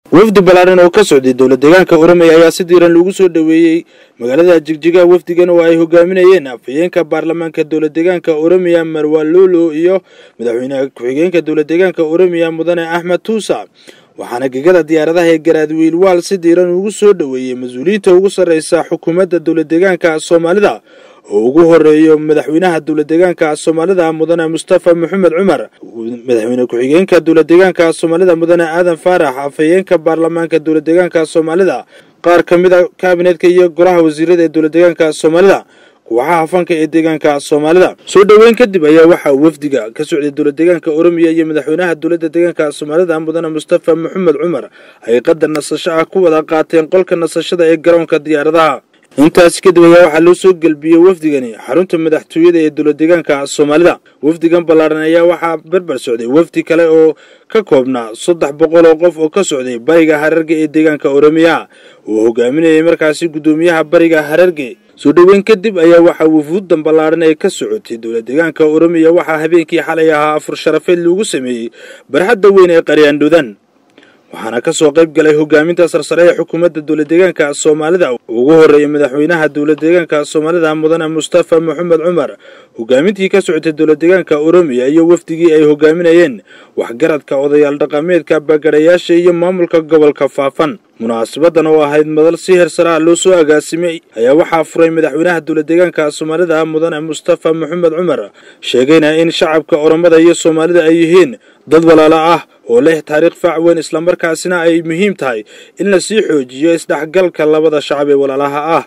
wafdi ballaaran oo ka socday dowla deegaanka oromia ayaa si diiran lagu soo dhoweeyey magaalada jigjiga wafdigan oo ay hogaaminayeen afhayeenka baarlamaanka dowla deegaanka oromiya marwalolo iyo madaxweyne ku-xigeenka dowla deegaanka oromiya mudane axmed tuusa waxaana gegada diyaaradaha ee garaadwiil waal si diiran ugu soo dhoweeyey mas-uuliyiinta ugu sarreysa xukuumadda dowla deegaanka soomaalida oo ugu horeeyo madaxweynaha dowla deegaanka soomaalida mudane mustafa maxamed cumar madaxweyne ku-xigeenka dowla deegaanka soomaalida mudane aadan faarax afhayeenka baarlamaanka dowla deegaanka soomaalida qaar ka mid a kaabinetka iyo golaha wasiirada ee dowla deegaanka soomaalida kuwaxaha fanka ee deegaanka soomaalida soo dhoweyn kadib ayaa waxaa wafdiga ka socday dowla deegaanka oromiya iyo madaxweynaha dowladda deegaanka soomaalida mudane mustafa maxamed cumar ay qadar nasasho ah ku wada qaateen qolka nasashada ee garoonka diyaaradaha intaasi kadib ayaa waxaa loo soo gelbiyey wafdigani xarunta madaxtooyada ee dowla deegaanka soomaalida wafdigan ballaaran ayaa waxaa berber socday wafdi kale oo ka koobnaa saddex boqol oo qof oo ka socday bariga hararge ee deegaanka oromiya uu hogaaminayay markaasi guddoomiyaha bariga hararge soo dhoweyn kadib ayaa waxaa wufuuddan ballaaran ee ka socotay dowla deegaanka oromiya waxaa habeenkii xalay ahaa afur sharafeed lagu sameeyey barxadda weyn ee qaryaandhudan waxaana ka soo qayb galay hogaaminta sarsare ee xukuumadda dowla deegaanka soomaalida ugu horreeyay madaxweynaha dowla deegaanka soomaalida mudane mustafa maxamed cumar hogaamintii ka socotay dowla deegaanka oromiya iyo wafdigii ay hogaaminayeen waxgaradka odayaal dhaqameedka bagadhayaasha iyo maamulka gobolka faafan munaasabadan oo ahayd madal si hersaraha loo soo agaasimay ayaa waxaa furay madaxweynaha dowla deegaanka soomaalida mudane mustafa maxamed cumar sheegayna in shacabka oromada iyo soomaalida ay yihiin dad walaalo ah oo leh taariikh faac weyn islamarkaasina ay muhiim tahay in la sii xoojiyo isdhexgalka labada shacab ee walaalaha ah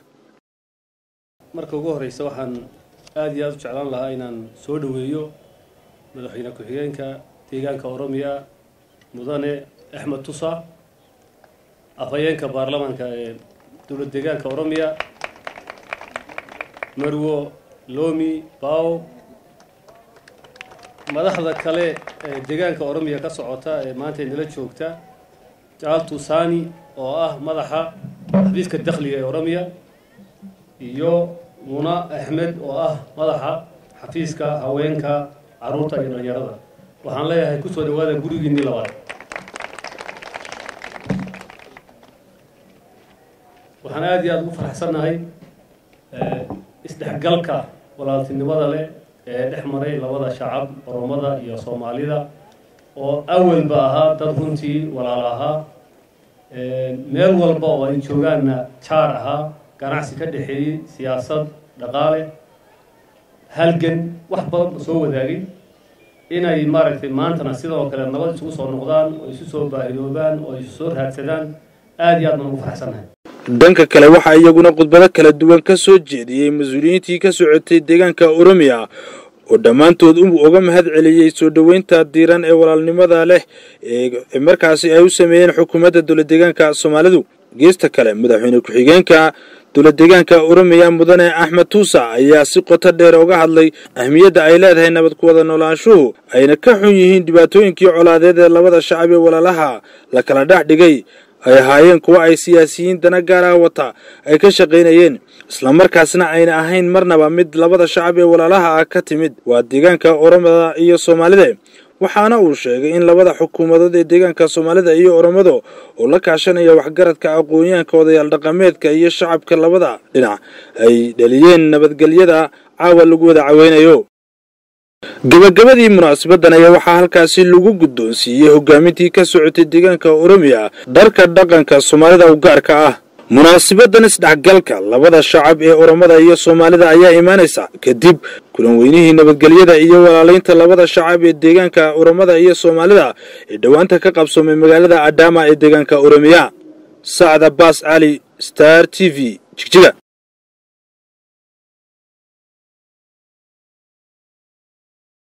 marka ugu horreysa waxaan aada iyo aada u jeclaan lahaa inaan soo dhoweeyo madaxweyne ku-xigeenka deegaanka oromiya mudane axmed tusa afhayeenka baarlamaanka ee dowla deegaanka oromiya marwo lomi bao madaxda kale ee deegaanka oromiya ka socota ee maanta inala joogta jaaltu sani oo ah madaxa xafiiska dakhliga ee oromiya iyo muna axmed oo ah madaxa xafiiska haweenka caruurta iyo dhalinyarada waxaan leeyahay kusoo dhawaada gurigiinii labaad waxaan aada iyo aada ugu faraxsannahay isdhexgalka walaaltinimada leh ee dhex maray labada shacab oromada iyo soomaalida oo awalba ahaa dad runtii walaal ahaa meel walba oo ay joogaanna jaar ahaa ganacsi ka dhexeeyey siyaasad dhaqaale halgan wax badan soo wadaagay inay maaragtay maantana sidoo kale nabad isugu soo noqdaan oo isu soo baahidoobaan oo isu soo raadsadaan aada iyo aad baan ugu faraxsannahay dhanka kale waxaa iyaguna khudbado kala duwan ka soo jeediyey mas-uuliyiintii ka socotay deegaanka oromiya oo dhammaantood uga mahad celiyey soo dhoweynta diiran ee walaalnimada leh ee markaasi ay u sameeyeen xukuumadda dowla deegaanka soomaalidu geesta kale madaxweyne ku-xigeenka dowla deegaanka oromiya mudane axmed tuusa ayaa si qoto dheer uga hadlay ahmiyadda ay leedahay nabad ku wada noolaanshuhu ayna ka xun yihiin dhibaatooyinkii colaadeed ee labada shacab ee walaalaha la kala dhex dhigay ay ahaayeen kuwa ay siyaasiyiin dana gaaraha wata ay ka shaqaynayeen islamarkaasna ayna ahayn marnaba mid labada shacab ee walaalaha ah ka timid waa deegaanka oromada iyo soomaalida waxaana uu sheegay in labada xukuumadood ee deegaanka soomaalida iyo oromado oo la kaashanaya waxgaradka aqoonyahanka odayaal dhaqameedka iyo shacabka labada dhinac ay dhaliyeen nabadgelyada caawa lagu wada caweynayo gabagabadii munaasabadan ayaa waxaa halkaasi lagu guddoonsiiyey hogaamintii ka socotay deegaanka oromiya dharka dhaqanka soomaalida u gaarka ah munaasabadan isdhexgalka labada shacab ee oromada iyo soomaalida ayaa imaanaysa kadib kulan weynihii nabadgelyada iyo walaalaynta labada shacab ee deegaanka oromada iyo soomaalida ee dhowaanta ka qabsoomay magaalada adama ee deegaanka oromiya sacda baas cali star t v jigjiga